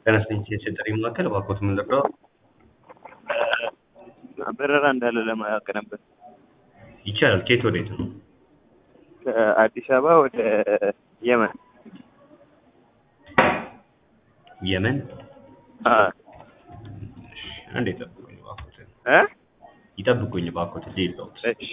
ተነስተኝ የጥሪ መካከል እባክዎት ምን ልርዳዎ? በረራ እንዳለ ለማወቅ ነበር። ይቻላል። ከየት ወዴት ነው? ከአዲስ አበባ ወደ የመን። የመን? አዎ። እሺ፣ አንዴ ይጠብቁኝ እባክዎት። እ ይጠብቁኝ እባክዎት ልሂድልዎት። እሺ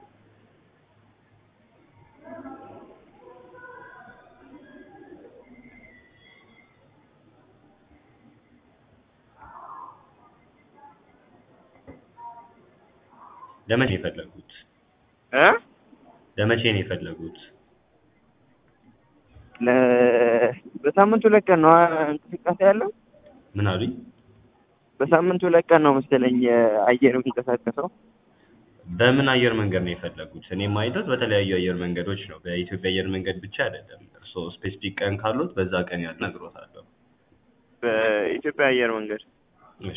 ለመቼ ነው የፈለጉት? እ ለመቼ ነው የፈለጉት? ለ በሳምንት ሁለት ቀን ነው እንቅስቃሴ ያለው። ምን አሉኝ? በሳምንት ሁለት ቀን ነው መሰለኝ አየር የሚንቀሳቀሰው። በምን አየር መንገድ ነው የፈለጉት? እኔ የማይበት በተለያዩ አየር መንገዶች ነው። በኢትዮጵያ አየር መንገድ ብቻ አይደለም። እርስዎ ስፔሲፊክ ቀን ካሉት በዛ ቀን ያህል እነግሮታለሁ። በኢትዮጵያ አየር መንገድ እሺ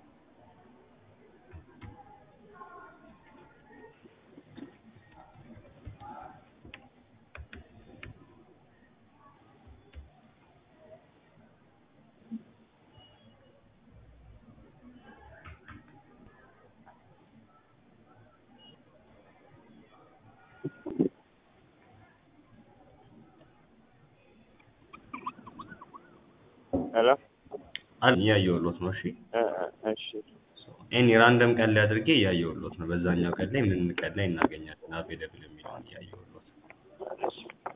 ሄሎ አል እያየሁልዎት ነው። እሺ እ እ እሺ ኤኒ ራንደም ቀን ላይ አድርጌ እያየሁልዎት ነው። በዛኛው ቀን ላይ ምን ቀን ላይ እናገኛለን አቬለብል የሚለውን እያየሁልዎት ነው።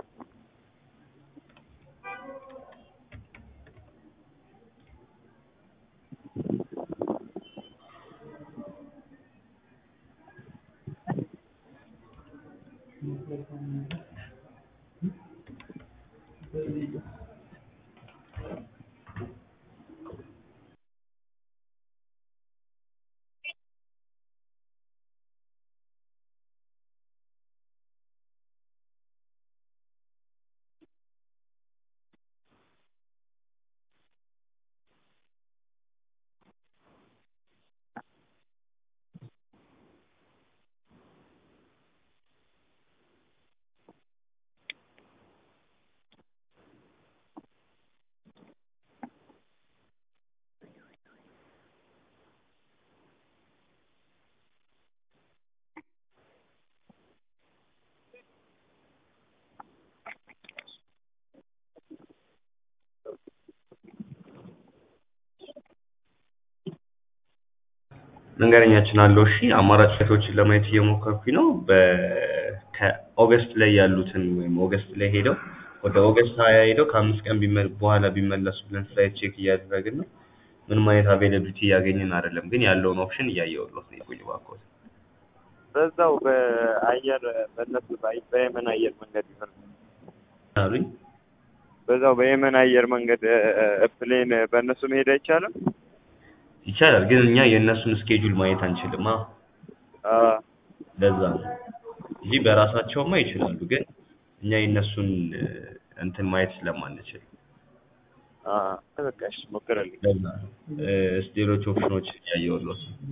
መንገደኛችን አለው። እሺ አማራጭ ፍላይቶችን ለማየት እየሞከርኩኝ ነው። በ ከኦገስት ላይ ያሉትን ወይም ኦገስት ላይ ሄደው ወደ ኦገስት ሀያ ሄደው ከአምስት ቀን ቢመ በኋላ ቢመለሱ ብለን ፍላይት ቼክ እያደረግን ነው። ምንም አይነት አቬይላቢሊቲ እያገኘን አይደለም፣ ግን ያለውን ኦፕሽን እያየሁልዎት ነው። ይቆዩ እባክዎት። በዛው በአየር በእነሱ በአይ- በየመን አየር መንገድ ይሆን አሉኝ በዛው በየመን አየር መንገድ እ ፕሌን በእነሱ መሄድ አይቻልም? ይቻላል፣ ግን እኛ የእነሱን ስኬጁል ማየት አንችልም። አ አ ለዛ ነው እንጂ በራሳቸውማ ይችላሉ፣ ግን እኛ የእነሱን እ እንትን ማየት ስለማንችል አ በቃ እሺ ሞክረልኝ። ለዛ ነው እ እስኪ ሌሎች ኦፕሽኖች እያየሁልዎት ነው።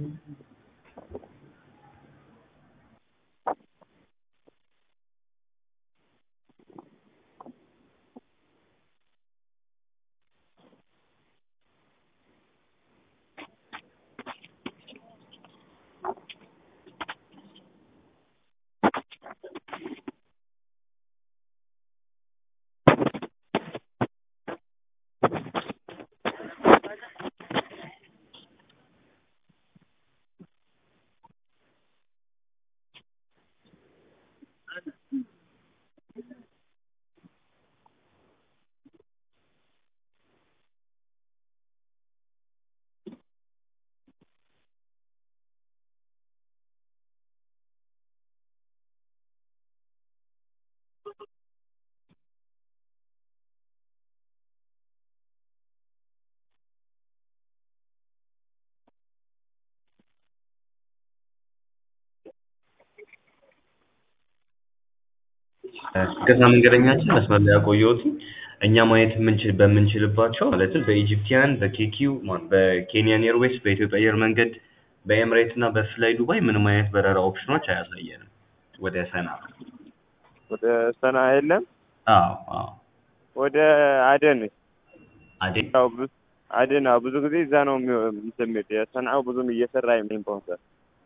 ከዛ መንገደኛችን መስመር ላይ ያቆየሁትኝ እኛ ማየት የምንችል በምንችልባቸው ማለትም በኢጂፕቲያን በኬኪው ማን በኬንያን ኤርዌይስ በኢትዮጵያ አየር መንገድ በኤምሬት እና በፍላይ ዱባይ ምንም አይነት በረራ ኦፕሽኖች አያሳየንም ወደ ሰና ወደ ሰና የለም። አዎ አዎ ወደ አደን አዴ ያው ብ- አደን አዎ፣ ብዙ ጊዜ እዛ ነው የሚው- እንትን የሚል የሰንዓው ብዙም እየሰራ አይመስለኝም በአሁኑ ሰዓት።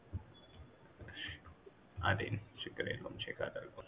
አዴን ችግር የለውም ቼክ አደርገዋለሁ።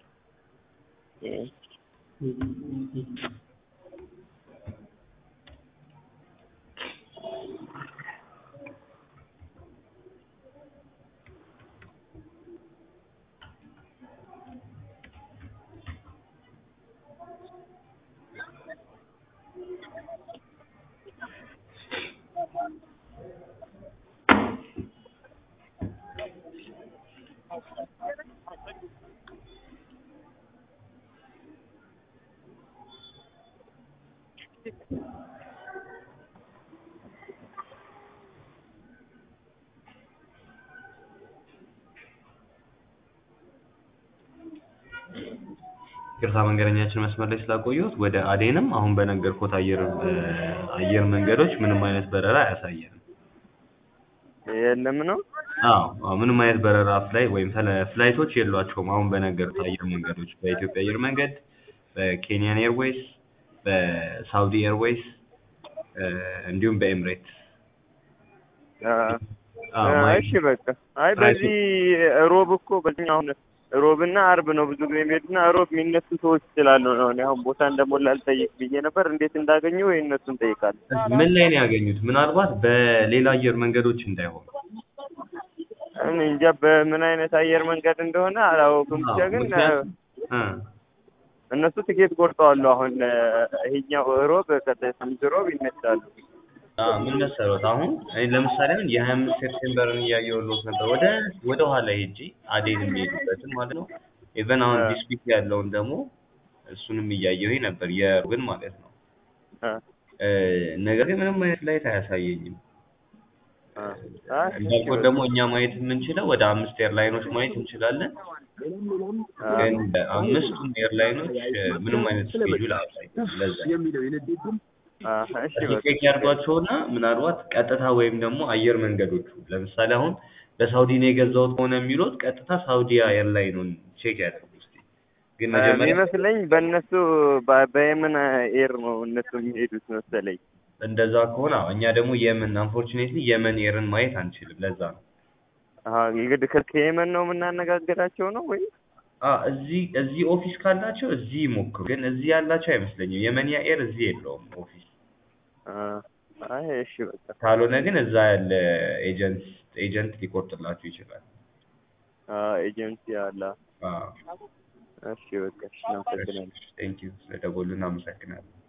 ይቅርታ መንገደኛችን መስመር ላይ ስላቆየሁት ወደ አዴንም አሁን በነገርኩት አየር አየር መንገዶች ምንም አይነት በረራ አያሳየንም። የለም ነው አዎ አዎ፣ ምንም አይነት በረራ ፍላይ ወይም ፍላ- ፍላይቶች የሏቸውም። አሁን በነገርኩት አየር መንገዶች በኢትዮጵያ አየር መንገድ፣ በኬንያን ኤርዌይስ፣ በሳውዲ ኤርዌይስ እንዲሁም በኤምሬትስ አ- አዎ፣ አ- ማየት እሺ በቃ አይ በዚህ ሮብ እኮ በዚህ አሁን ሮብና አርብ ነው ብዙ ጊዜ የሚሄዱና ሮብ የሚነሱ ሰዎች ስላሉ ነው። እኔ አሁን ቦታ እንደሞላ ልጠይቅ ብዬ ነበር። እንዴት እንዳገኙ ወይ እነሱን ጠይቃለሁ። ምን ላይ ነው ያገኙት? ምናልባት በሌላ አየር መንገዶች እንዳይሆን እኔ እንጃ በምን አይነት አየር መንገድ እንደሆነ አላወቅም። ብቻ ግን ምክንያቱም እ እነሱ ትኬት ቆርጠዋል። አሁን ይሄኛው ሮብ ከሳምንት ሮብ ይነሳሉ። አዎ ምን መሰሎት አሁን እኔ ለምሳሌ አሁን የሀያ አምስት ሴፕቴምበርን እያየሁሎት ነበር ወደ ወደ ኋላ ሄጄ አዴን የሚሄዱበትን ማለት ነው። ኢቨን አሁን አ- ዲስ ዊክ ያለውን ደግሞ እሱንም እያየሁኝ ነበር የሮብን ማለት ነው። አ እ ነገር ግን ምንም አይነት ላይት አያሳየኝም። አ አይ እንዳልኩት ደግሞ እኛ ማየት የምንችለው ወደ አምስት ኤርላይኖች ማየት እንችላለን። አ ግን አምስቱም ኤርላይኖች እ ምንም አይነት ስኬጁል አያሳዩም። ለዛ አ እሺ እስኪ በቃ ቼክ ያድርጓቸውና ምናልባት ቀጥታ ወይም ደግሞ አየር መንገዶቹ ለምሳሌ አሁን በሳውዲ ነው የገዛሁት ከሆነ የሚሉት ቀጥታ ሳውዲ ኤርላይኑን ቼክ ያድርጉ እስኪ። ግን መጀመሪያ የሚመስለኝ በእነሱ በ- በየመን ኤር ነው እነሱ የሚሄዱት መሰለኝ። እንደዛ ከሆነ አዎ፣ እኛ ደግሞ የመን አንፎርቹኔትሊ የመን ኤርን ማየት አንችልም። ለዛ ነው አሀ እንግዲህ ከ- ከየመን ነው የምናነጋግራቸው ነው ወይ? አ እዚህ እዚህ ኦፊስ ካላቸው እዚህ ይሞክሩ። ግን እዚህ ያላቸው አይመስለኝም። የመንያ ኤር እዚህ የለውም ኦፊስ። አ አይ እሺ በቃ ካልሆነ ግን እዛ ያለ ኤጀንት ኤጀንት ሊቆርጥላችሁ ይችላል። አ ኤጀንሲ አለ። አዎ እሺ በቃ እሺ እናመሰግናለን። ቴንኪው ስለደወሉ እናመሰግናለን።